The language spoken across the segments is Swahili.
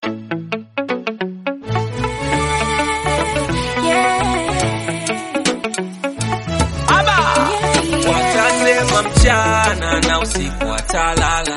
Watasema mchana na usiku watalala,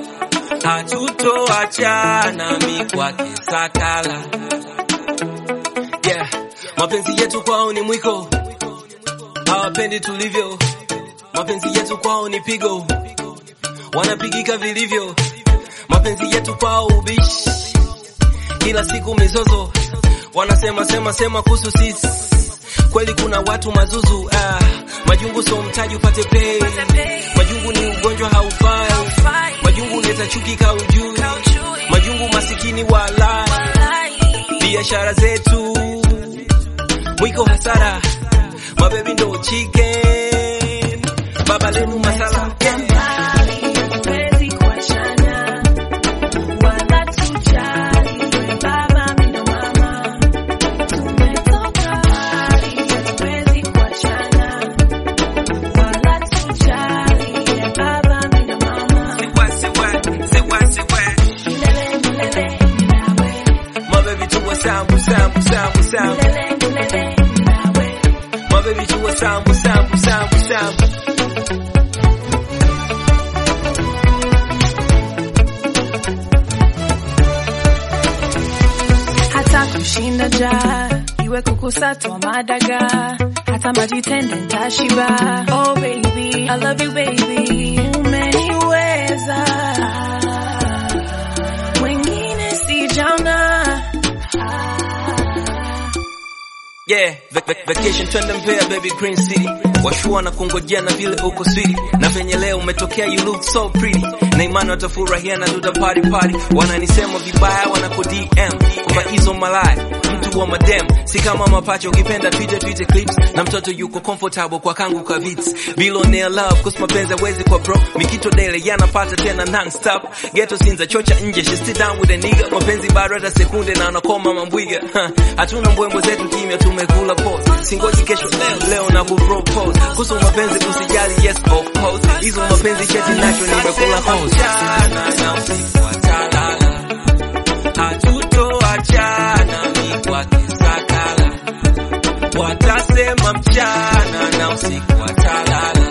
hatutoachana mi kwake sakala. Yeah, mapenzi yetu kwao ni mwiko, hawapendi tulivyo. Mapenzi yetu kwao ni pigo, wanapigika vilivyo. Mapenzi yetu kwao ubishi, kila siku mizozo, wanasema sema sema kuhusu sisi. Kweli kuna watu mazuzu ah, majungu so mtaji upate pei. Majungu ni ugonjwa haufai, majungu leta chuki kaujui, majungu masikini wala biashara zetu mwiko hasara, mabebi ndo chicken, baba lenu masala mabebi tuwa sambu sambu sambu sambu mabebi tuwa sambu sambu sambu sambu hata kushinda njaa iwe kukusatwa madaga hata maji tende ntashiba oh baby I love you baby umeniweza mwingine sijaona Yeah, vac vac vacation twende Mbeya baby Green City. Washua na kungojea na vile uko sweet. Na venye leo umetokea you look so pretty. Na imani watafurahia na duda party party. Wananisema vibaya wanako DM. Kwamba hizo malaya mtu wa madem. Si kama mapacha ukipenda Twitter Twitter clips. Na mtoto yuko comfortable kwa kangu kwa vits. Billionaire love cause mapenzi hawezi kwa bro. Mikito dele yanapata tena non stop. Ghetto sinza chocha nje she sit down with a nigga. Mapenzi bado hata sekunde na anakoma mambwiga. Ha, Hatuna mbwembo zetu kimya tumekula pause. Singoji kesho leo leo na kupropose. Kuhusu mapenzi usijali yes of course. Hizo mapenzi cheti nacho nimekula hose. Na usiku watalala. Hatutoachana mi kwake sakala. Watasema mchana na usiku watalala.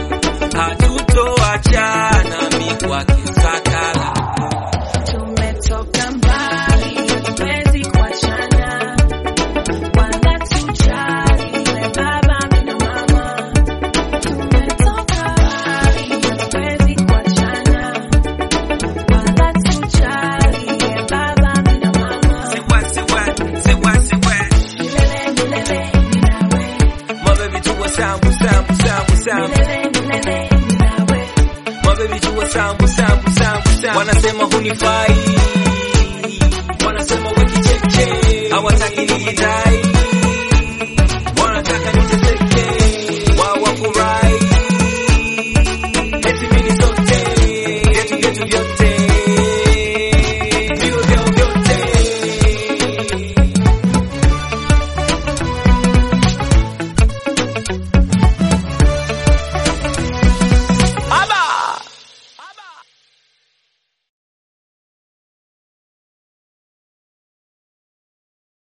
Hatutoachana mi kwake sakala. tumetoka mbali hatuwezi kuachana wala tujali we baba mimi na mama tumetoka mbali hatuwezi kuachana wala tujali we baba mimi na mama Siwa, siwa, siwa, siwa. milele milele mimi nawe Mabebi tuwa sambu sambu sambu sambu. milele milele mimi nawe Mabebi tuwa sambu sambu sambu sambu. Wanasema hunifai